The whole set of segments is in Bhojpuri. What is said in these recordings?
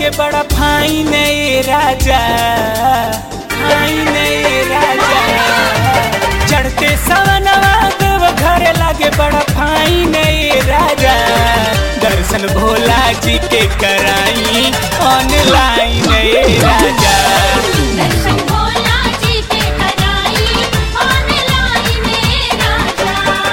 लागे बड़ा फाइन ए राजा फाइन ए राजा चढ़ते सवनवा देव घर लागे बड़ा फाइन ए राजा दर्शन भोला जी के कराई ऑनलाइन ए राजा दर्शन भोला जी के कराई ऑनलाइन में राजा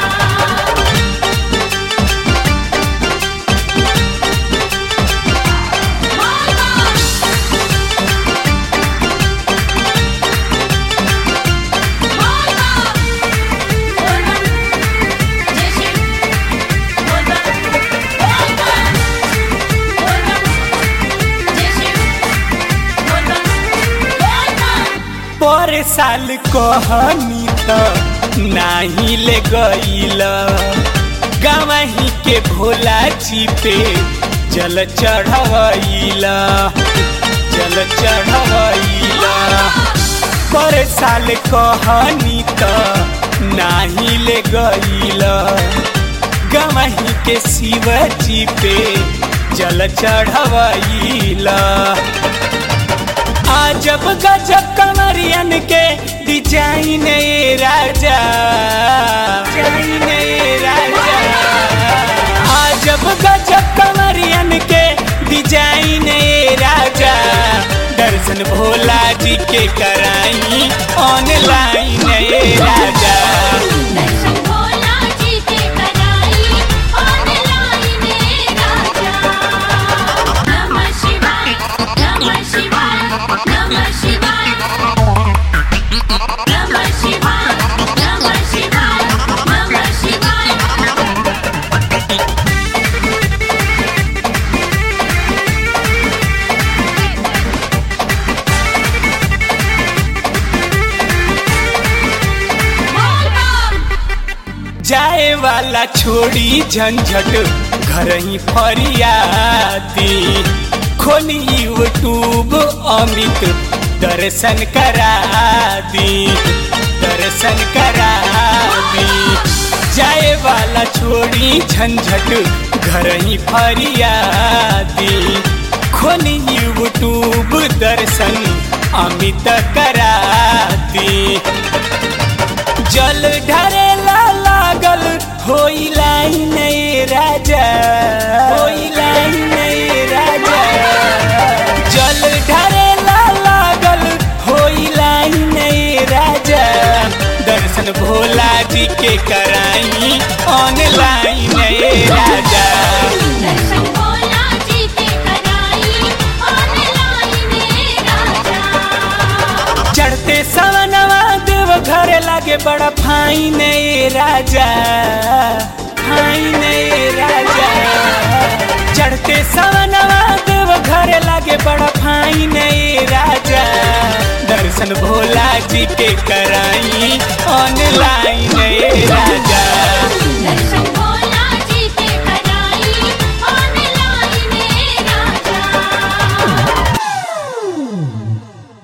पर साल कहनी त नाही ले गईल गवही के भोला जी पे जल चढ़वईल जल चढ़वईल पर साल कहनी त नाही ले गईल गवही के शिव जी पे जल चढ़वईल आजब गजब कमरियन के डिजाइन ए राजा डिजाइन ए राजा आजब गजब कमरियन के डिजाइन ए राजा दर्शन भोला जी के कराई ऑनलाइन ए राजा दर्शन भोला जी के कराई ऑनलाइन में राजा नमः शिवाय नमः शिवाय नमः शिवाय नमः शिवाय नमः शिवाय नमः शिवाय जाए वाला छोड़ी झंझट घर ही फरियादी खोली यूट्यूब अमित दर्शन करा दी दर्शन करा दी जाए वाला छोड़ी झंझट घर ही फरियादी खोली यूट्यूब दर्शन अमित करा दी जल ढरेला लागल होई लाइन ए राजा होई लाइन ए राजा जल ढरेला लागल होई लाइन ए राजा दर्शन भोला जी के कराई ऑनलाइन ए राजा दर्शन भोला जी के कराई ऑनलाइन में राजा चढ़ते सवनवा देव घर लागे बड़ा फाइन ए राजा फाइन ए राजा चढ़ते सवनवा देव घर लागे बड़ा फाइन ए राजा दर्शन भोला जी के कराई ऑनलाइन ए राजा